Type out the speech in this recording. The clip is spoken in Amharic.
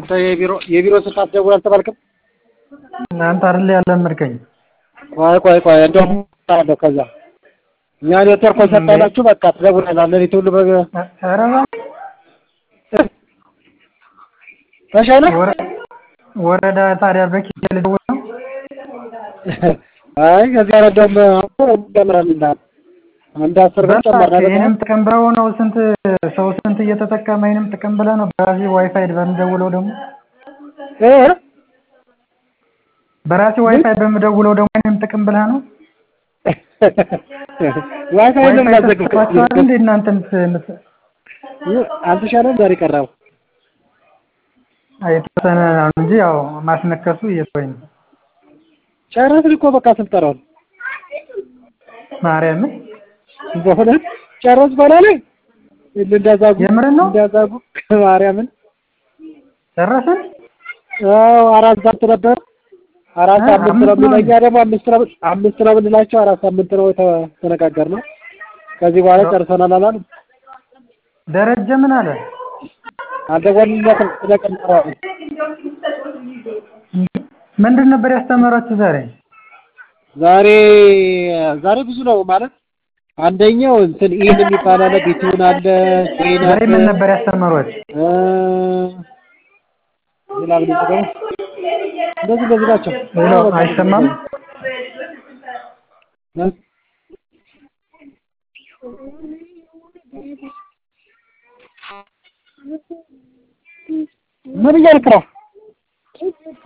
አንተ የቢሮ የቢሮ ስልክ አትደውል አልተባልክም? አንተ አይደል ያለመድከኝ? ቆይ ቆይ ቆይ እንደውም አለው ከዛ እኛ ኔትወርክ ሰጣላችሁ በቃ ትደውላለህ ሌሊት ሁሉ በ ኧረ እባክህ ተሻለ ወረ- ወረዳ ታዲያ በኪስ ልደውል ነው? አይ ከዚህ ኧረ እንደውም አሁን እንጀምራለን እንዳለ አንድ አስር ብር በቃ ጨመርን አይደል? ይሄንም ጥቅም ብለው ነው ስንት ሰው ስንት እየተጠቀመ ይሄንም ጥቅም ብለህ ነው በራሴ ዋይፋይ በምደውለው ደግሞ እ በራሴ ዋይፋይ በምደውለው ደግሞ ይሄንም ጥቅም ብለህ ነው ዋይፋይ ለምን ዋይፋይ አዘግብ ተሰጥቷችኋል እንዴ እናንተ ምት- ምት- አልተሻለም ዛሬ ቀረው የተወሰነ ነው እንጂ ያው ማስነከሱ እየተወኝ ነው ጨረስን እኮ በቃ ስልጠናውን ማርያምን በእውነት ጨረስ በላለ እንዳዛጉ የምርን ነው? እንዳዛጉ ማርያምን ጨረስን አዎ አራት ሳምንት ነበር አራት እ ሳምንት ነው አምስት ነው የሚለው እኛ ደግሞ አምስት ነው አምስት ነው የምንላቸው አራት ሳምንት ነው የተነጋገርነው ከዚህ በኋላ ጨርሰናል አላለም ደረጀ ምን አለ አልደወልንለትም ስለቀጠረዋል ምንድን ነበር ያስተማራችሁ ዛሬ ዛሬ ዛሬ ብዙ ነው ማለት አንደኛው እንትን ኢን የሚባል አለ ቢቱን አለ ጄን ዛሬ አለ ምን ነበር ያስተማሯችሁ እ ሌላ ምን ይጠቀሙ እንደዚህ እንደዚህ ናቸው ሌላው አይሰማም እ? ምን እያልክ ነው